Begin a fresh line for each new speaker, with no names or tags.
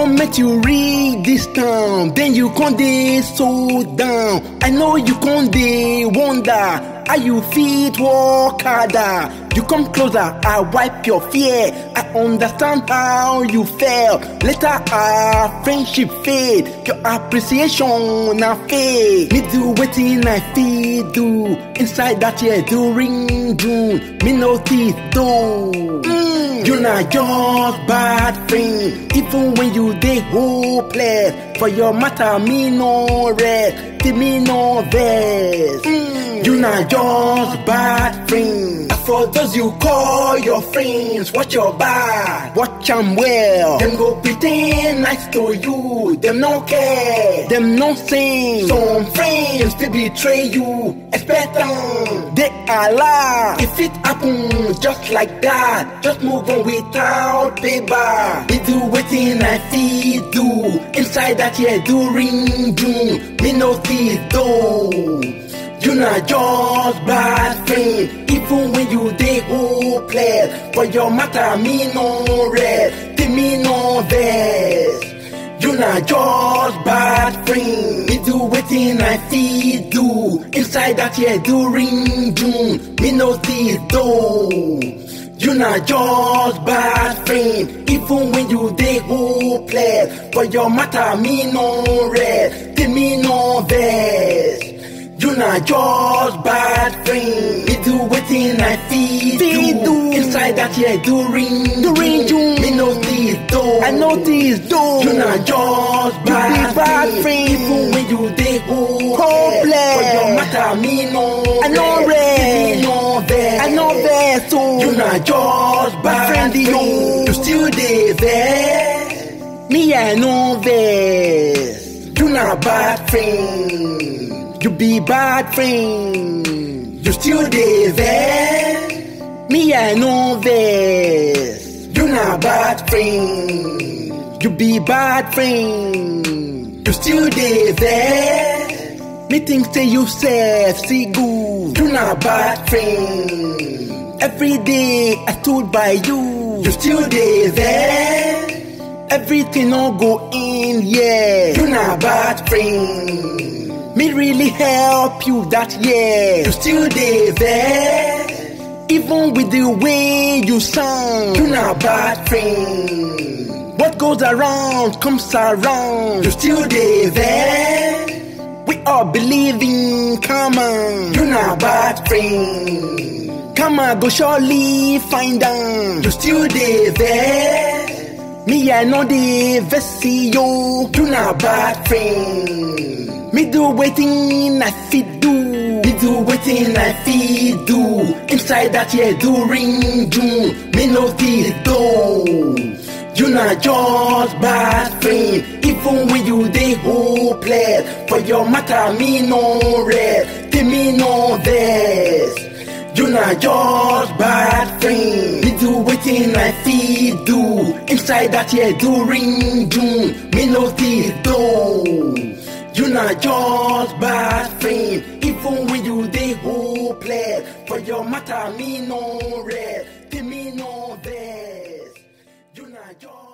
make you read this town, then you con dey so down. I know you con dey wonder how you fit walk harder. You come closer, I wipe your fear. I understand how you felt. Later our friendship fade, your appreciation na fade. Me do wetin I fit do inside that year during June. Me notice though. Mm, you not just bad friend, even when you dey hopeless. For your matter, me no rest, till me no vex. Mm, you not just bad friend. For those you call your friends, watch your back, watch 'em well. Them go pretend nice to you, them no care, them no sing. Some friends they betray you, expect them, they are lie. If it happen just like that, just move on without paper. Me do wetin I feel do inside that year during June. Me notice though. You not just bad friend, even when you dey hopeless. For your matter, me no rest, till me no vex. You not just bad friend, me do wetin I feel do inside that year during June. Me notice though. You not just bad friend, even when you dey hopeless. For your matter, me no rest, till me no vex. You not just bad friend. Me do wetin I feel do.
do.
inside that year during
During June.
Me notice though.
I notice though.
You not just
be
bad,
bad friend.
Even when you dey hopeless.
Hopeless.
For your matter, me no.
I no
rest.
rest.
Me no vex.
I know that so.
You not just bad
friend,
friend.
yo.
You still dey vex.
Me I know this.
You not bad friend.
You be bad friend.
You still dey vex.
Me I know this.
You not bad friend.
You be bad friend.
You still dey vex.
Me think say you safe, see good.
You not bad friend.
Every day I stood by you.
You still dey vex.
Everything no go in, yeah.
You not bad friend.
Me really help you that year.
You still dey vex.
Even with the way you sound.
You not bad friend.
What goes around comes around.
You still dey vex.
We all believe in karma.
You not bad friend.
Karma go surely find them.
You still dey vex.
Me I know the vessy yo.
You not bad friend.
Me do waiting I fit do.
Me do wetin I feel do inside that year during June. Me notice though. You not just bad friend, even when you dey hopeless. For your matter, me no rest, till me no vex. You not just bad friend. Me do wetin I feel do inside that year during June. Me notice though. You not just bad friend, even when you dey hopeless. For your matter, me no rest, till me no vex. You not just